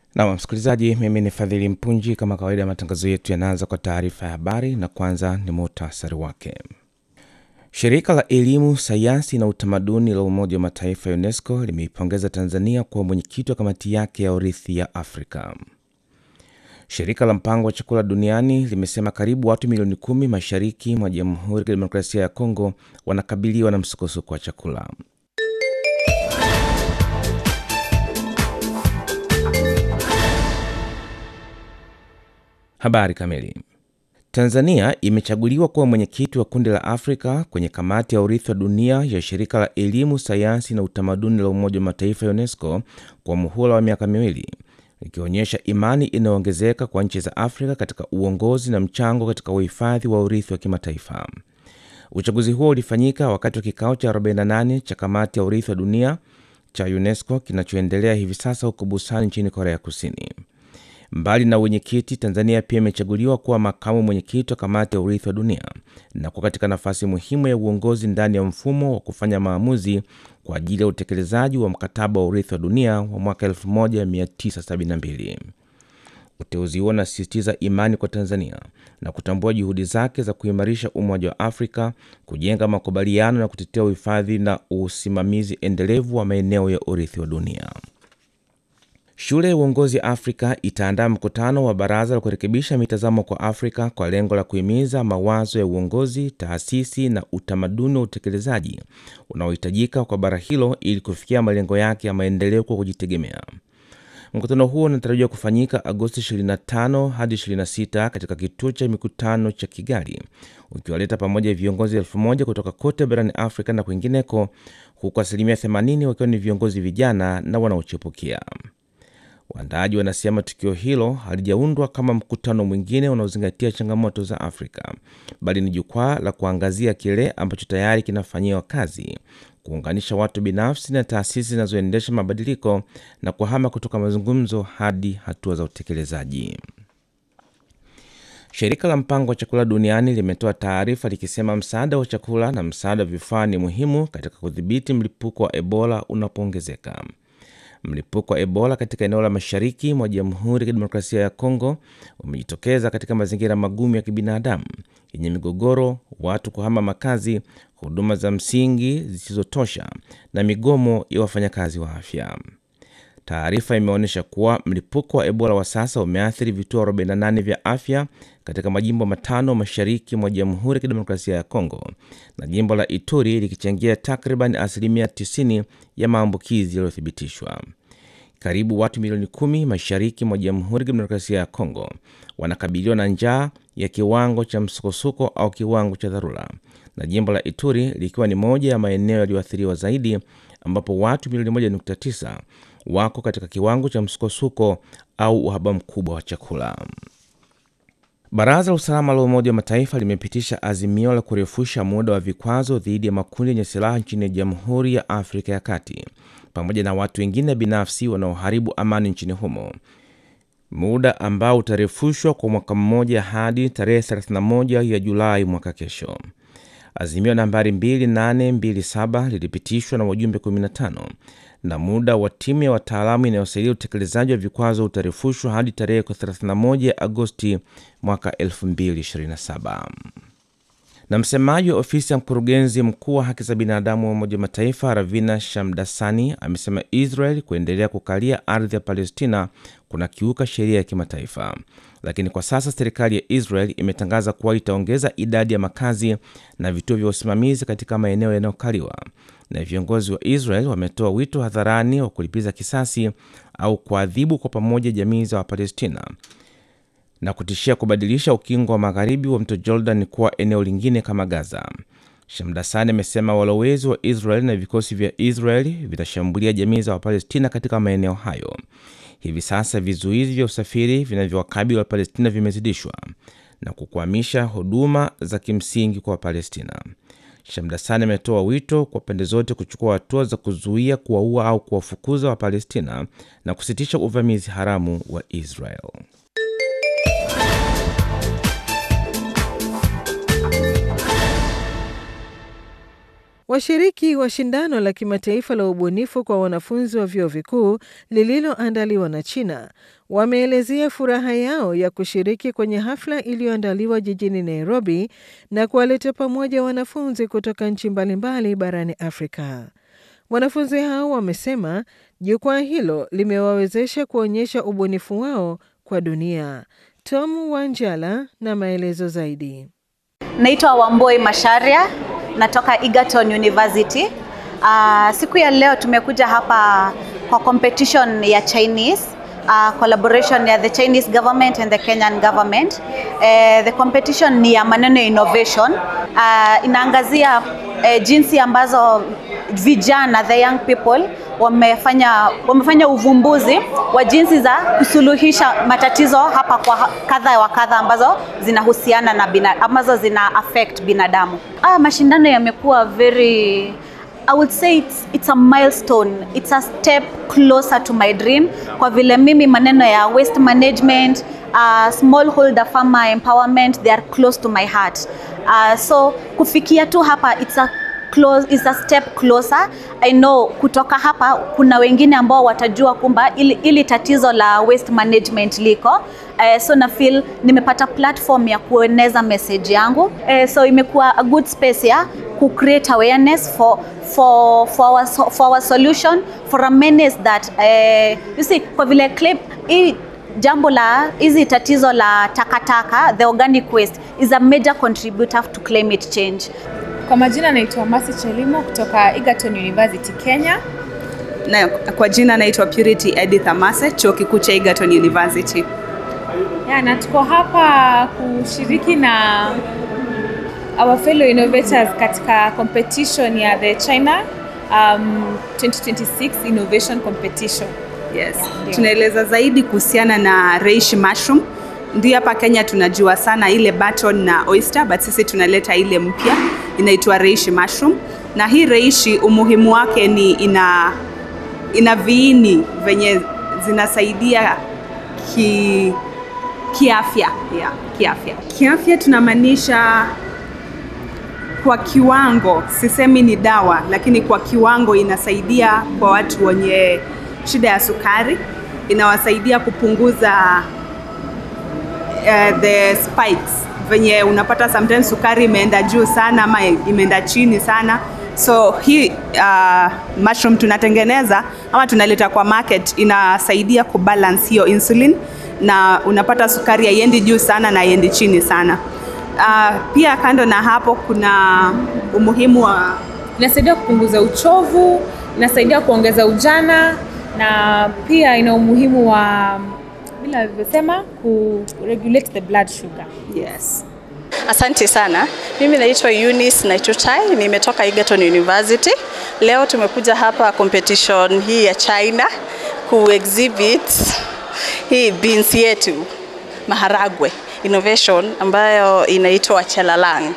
Na msikilizaji, mimi ni Fadhili Mpunji. Kama kawaida, matangazo yetu yanaanza kwa taarifa ya habari na kwanza ni muhtasari wake. Shirika la Elimu, Sayansi na Utamaduni la Umoja wa Mataifa ya UNESCO limeipongeza Tanzania kuwa mwenyekiti wa kamati yake ya urithi ya Afrika. Shirika la Mpango wa Chakula Duniani limesema karibu watu milioni kumi mashariki mwa Jamhuri ya Kidemokrasia ya Kongo wanakabiliwa na msukosuko wa chakula. Habari kamili. Tanzania imechaguliwa kuwa mwenyekiti wa kundi la Afrika kwenye kamati ya urithi wa dunia ya shirika la elimu, sayansi na utamaduni la Umoja wa Mataifa ya UNESCO kwa muhula wa miaka miwili, ikionyesha imani inayoongezeka kwa nchi za Afrika katika uongozi na mchango katika uhifadhi wa urithi wa kimataifa. Uchaguzi huo ulifanyika wakati wa kikao cha 48 cha kamati ya urithi wa dunia cha UNESCO kinachoendelea hivi sasa huko Busan nchini Korea Kusini. Mbali na wenyekiti, Tanzania pia imechaguliwa kuwa makamu mwenyekiti wa kamati ya urithi wa dunia na kuwa katika nafasi muhimu ya uongozi ndani ya mfumo wa kufanya maamuzi kwa ajili ya utekelezaji wa mkataba wa urithi wa dunia wa mwaka 1972. Uteuzi huo unasisitiza imani kwa Tanzania na kutambua juhudi zake za kuimarisha Umoja wa Afrika, kujenga makubaliano na kutetea uhifadhi na usimamizi endelevu wa maeneo ya urithi wa dunia. Shule ya Uongozi Afrika itaandaa mkutano wa baraza la kurekebisha mitazamo kwa Afrika kwa lengo la kuhimiza mawazo ya uongozi, taasisi na utamaduni wa utekelezaji unaohitajika kwa bara hilo ili kufikia malengo yake ya maendeleo kwa kujitegemea. Mkutano huo unatarajiwa kufanyika Agosti 25 hadi 26 katika kituo cha mikutano cha Kigali, ukiwaleta pamoja viongozi elfu moja kutoka kote barani Afrika na kwingineko, huku asilimia 80 wakiwa ni viongozi vijana na wanaochipukia. Waandaaji wanasema tukio hilo halijaundwa kama mkutano mwingine unaozingatia changamoto za Afrika, bali ni jukwaa la kuangazia kile ambacho tayari kinafanyiwa kazi, kuunganisha watu binafsi na taasisi zinazoendesha mabadiliko na kuhama kutoka mazungumzo hadi hatua za utekelezaji. Shirika la Mpango wa Chakula Duniani limetoa taarifa likisema msaada wa chakula na msaada wa vifaa ni muhimu katika kudhibiti mlipuko wa Ebola unapoongezeka. Mlipuko wa Ebola katika eneo la mashariki mwa Jamhuri ya Kidemokrasia ya Kongo umejitokeza katika mazingira magumu ya kibinadamu yenye migogoro, watu kuhama makazi, huduma za msingi zisizotosha na migomo ya wafanyakazi wa afya. Taarifa imeonyesha kuwa mlipuko wa Ebola wa sasa umeathiri vituo 48 vya afya katika majimbo matano mashariki mwa Jamhuri ya Kidemokrasia ya Kongo na jimbo la Ituri likichangia takriban asilimia 90 ya maambukizi yaliyothibitishwa. Karibu watu milioni kumi mashariki mwa Jamhuri ya Kidemokrasia ya Kongo wanakabiliwa na njaa ya kiwango cha msukosuko au kiwango cha dharura, na jimbo la Ituri likiwa ni moja ya maeneo yaliyoathiriwa zaidi, ambapo watu milioni 1.9 wako katika kiwango cha msukosuko au uhaba mkubwa wa chakula. Baraza la Usalama la Umoja wa Mataifa limepitisha azimio la kurefusha muda wa vikwazo dhidi ya makundi yenye silaha nchini Jamhuri ya Afrika ya Kati pamoja na watu wengine binafsi wanaoharibu amani nchini humo, muda ambao utarefushwa kwa mwaka mmoja hadi tarehe 31 ya Julai mwaka kesho. Azimio nambari 2827 lilipitishwa na wajumbe 15 na muda wa timu ya wataalamu inayosaidia utekelezaji wa vikwazo utarefushwa hadi tarehe 31 Agosti mwaka 2027. Na msemaji wa ofisi ya mkurugenzi mkuu wa haki za binadamu wa Umoja wa Mataifa Ravina Shamdasani amesema Israel kuendelea kukalia ardhi ya Palestina kuna kiuka sheria ya kimataifa, lakini kwa sasa serikali ya Israel imetangaza kuwa itaongeza idadi ya makazi na vituo vya usimamizi katika maeneo yanayokaliwa, na viongozi wa Israel wametoa wito hadharani wa kulipiza kisasi au kuadhibu kwa pamoja jamii za Wapalestina na kutishia kubadilisha ukingo wa magharibi wa mto Jordan kuwa eneo lingine kama Gaza. Shamdasani amesema walowezi wa Israel na vikosi vya Israel vitashambulia jamii za Wapalestina katika maeneo hayo. Hivi sasa vizuizi vya usafiri vinavyowakabili Wapalestina vimezidishwa na kukwamisha huduma za kimsingi kwa Wapalestina. Shamdasani ametoa wito kwa pande zote kuchukua hatua za kuzuia, kuwaua au kuwafukuza Wapalestina na kusitisha uvamizi haramu wa Israel. Washiriki wa shindano la kimataifa la ubunifu kwa wanafunzi wa vyuo vikuu lililoandaliwa na China wameelezea furaha yao ya kushiriki kwenye hafla iliyoandaliwa jijini Nairobi na kuwaleta pamoja wanafunzi kutoka nchi mbalimbali barani Afrika. Wanafunzi hao wamesema jukwaa hilo limewawezesha kuonyesha ubunifu wao kwa dunia. Tom Wanjala na maelezo zaidi. Naitwa Wamboi Masharia, natoka Egerton University. Uh, siku ya leo tumekuja hapa kwa competition ya Chinese uh, collaboration ya the Chinese government and the Kenyan government. Uh, the competition ni ya maneno ya innovation. Uh, inaangazia uh, jinsi ambazo vijana the young people wamefanya wamefanya uvumbuzi wa jinsi za kusuluhisha matatizo hapa kwa kadha wa kadha ambazo zinahusiana na bina, ambazo zina affect binadamu. Ah, mashindano yamekuwa very I would say it's, it's a milestone. It's a step closer to my dream kwa vile mimi maneno ya waste management, uh, smallholder farmer empowerment they are close to my heart. Uh, so kufikia tu hapa it's a close, is a step closer. I know kutoka hapa kuna wengine ambao watajua kumba ili, ili tatizo la waste management liko uh, so na feel nimepata platform ya kueneza message yangu uh, so imekuwa a good space ya ku create awareness for for for our, for our solution for a menace that uh, you see kwa vile claim hii jambo la hizi tatizo la takataka the organic waste is a major contributor to climate change Kwa majina naitwa Masi Chelimo kutoka Egerton University Kenya. Na kwa jina naitwa Purity Edith Amase, chuo kikuu cha Egerton University. Ya, na tuko hapa kushiriki na our fellow innovators katika competition ya the China um, 2026 Innovation Competition. Yes. Tunaeleza zaidi kuhusiana na reishi mushroom. Ndio hapa Kenya tunajua sana ile button na oyster, but sisi tunaleta ile mpya inaitwa reishi mushroom. Na hii reishi umuhimu wake ni ina ina viini venye zinasaidia ki kiafya, yeah, kiafya. Kiafya tunamaanisha kwa kiwango, sisemi ni dawa, lakini kwa kiwango inasaidia kwa watu wenye shida ya sukari, inawasaidia kupunguza uh, the spikes venye unapata sometimes sukari imeenda juu sana ama imeenda chini sana so hii uh, mushroom tunatengeneza ama tunaleta kwa market inasaidia kubalance hiyo insulin na unapata sukari haiendi juu sana na haiendi chini sana uh, pia kando na hapo kuna umuhimu wa Inasaidia kupunguza uchovu, inasaidia kuongeza ujana na pia ina umuhimu wa bila alivyosema ku regulate the blood sugar. yes Asante sana. Mimi naitwa Eunice Naichuchai, nimetoka Egerton University. Leo tumekuja hapa competition hii ya China ku exhibit hii beans yetu maharagwe innovation ambayo inaitwa Chelalang.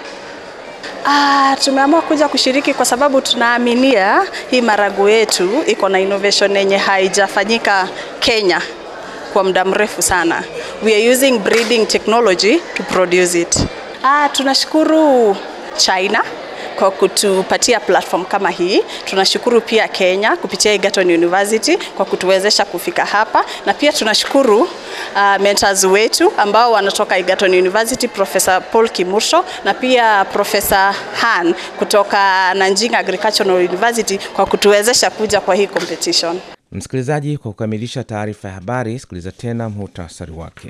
Ah, tumeamua kuja kushiriki kwa sababu tunaaminia hii maharagwe yetu iko na innovation yenye haijafanyika Kenya kwa muda mrefu sana. We are using breeding technology to produce it. Ah, tunashukuru China kwa kutupatia platform kama hii. Tunashukuru pia Kenya kupitia Egerton University kwa kutuwezesha kufika hapa, na pia tunashukuru uh, mentors wetu ambao wanatoka Egerton University, Professor Paul Kimursho na pia Professor Han kutoka Nanjing Agricultural University kwa kutuwezesha kuja kwa hii competition. Msikilizaji, kwa kukamilisha taarifa ya habari, sikiliza tena muhtasari wake.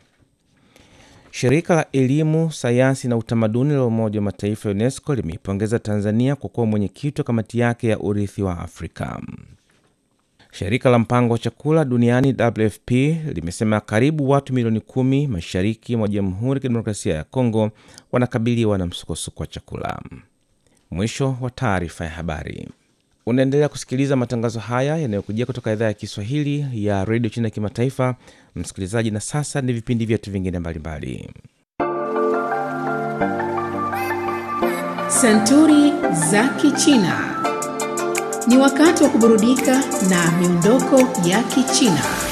Shirika la Elimu, Sayansi na Utamaduni la Umoja wa Mataifa ya UNESCO limeipongeza Tanzania kwa kuwa mwenyekiti wa kamati yake ya urithi wa Afrika. Shirika la Mpango wa Chakula Duniani WFP limesema karibu watu milioni kumi mashariki mwa Jamhuri ya Kidemokrasia ya Kongo wanakabiliwa na msukosuko wa chakula. Mwisho wa taarifa ya habari. Unaendelea kusikiliza matangazo haya yanayokujia kutoka idhaa ya Kiswahili ya redio China ya kimataifa. Msikilizaji, na sasa ni vipindi vyetu vingine mbalimbali. Santuri za Kichina. Ni wakati wa kuburudika na miondoko ya Kichina.